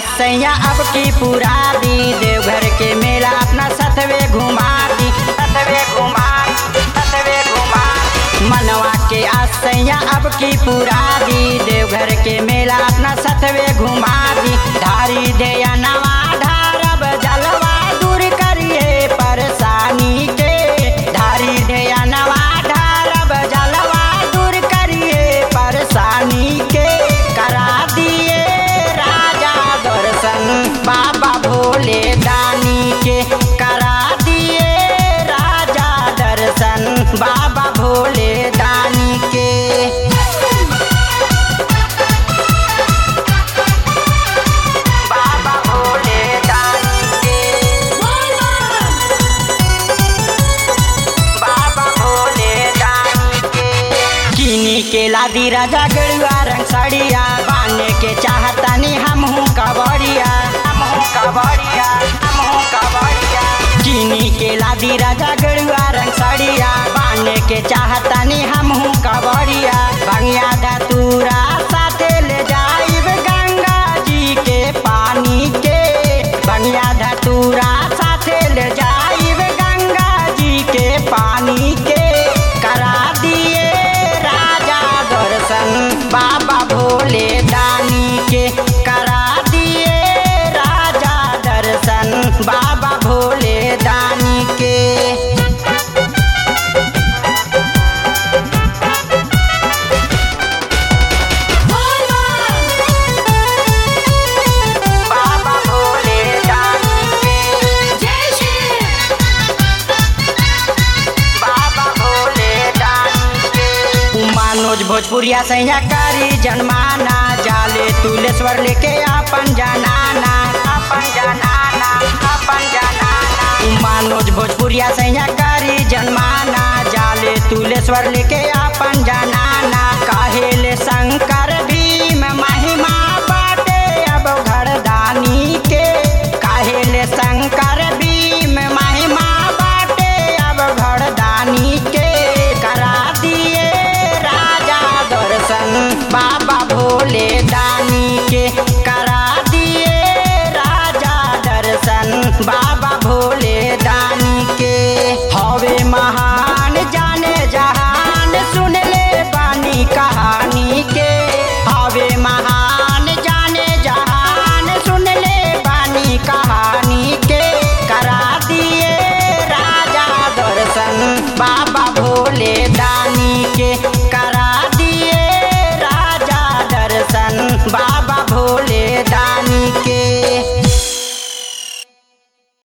आसैया अब की पूरा दी देवघर के मेला अपना सतवे घुमा दी सतवे घुमा सतवे घुमा मनवा के आसैया अब की पूरा दी देवघर के मेला अपना सतवे घुमा दी धारी दे नवा ढारब जलवा दूर करिए परेशानी के धारी दे नवा ढारब जलवा दूर करिए परेशानी के करा दिए राजा दर्शन बाबा भोले दानी के करा दिए राजा दर्शन बाबा भोले दानी के बाबा भोले दानी के बाबा भोले दानी के किनी के लादी राजा गड़ुआ रंग साड़िया बाने के चाहतानी हमहू कबड़िया हमहू कबड़िया हमहू कबड़िया किनी के लादी राजा गड़ुआ रंग साड़िया बाने के चाहतानी हमहू कबड़िया भंगिया धतूरा साथे ले जाइब गंगा जी के पानी के बंगिया धतूरा साथे ले जाइब गंगा जी के पानी के करा दिए राजा दर्शन बाबा भोले दानी के करा दिए राजा दर्शन बाबा भोले दानी के बाबा भोले दानी के बाबा भोले दानी के मनोज भोजपुरिया सैया करी जनमाना जाले तुलेश्वर लेके अपन जनाना अपन जनाना अपन जनाना मनोज भोजपुरिया सैया करी जनमाना जाले तुलेश्वर लेके अपन जनाना काहेले शंकर भीम महिमा बाटे अब घरदानी के काहेले शंकर भीम महिमा बाटे अब घरदानी के करा दिए राजा दर्शन बाबा भोले दानी के करा दिए राजा दर्शन बाबा भोले दानी के हवे महान जाने जहान सुन ले बानी कहानी के हवे महान जाने जहान सुन ले बानी कहानी के करा दिए राजा दर्शन बाबा भोले दानी के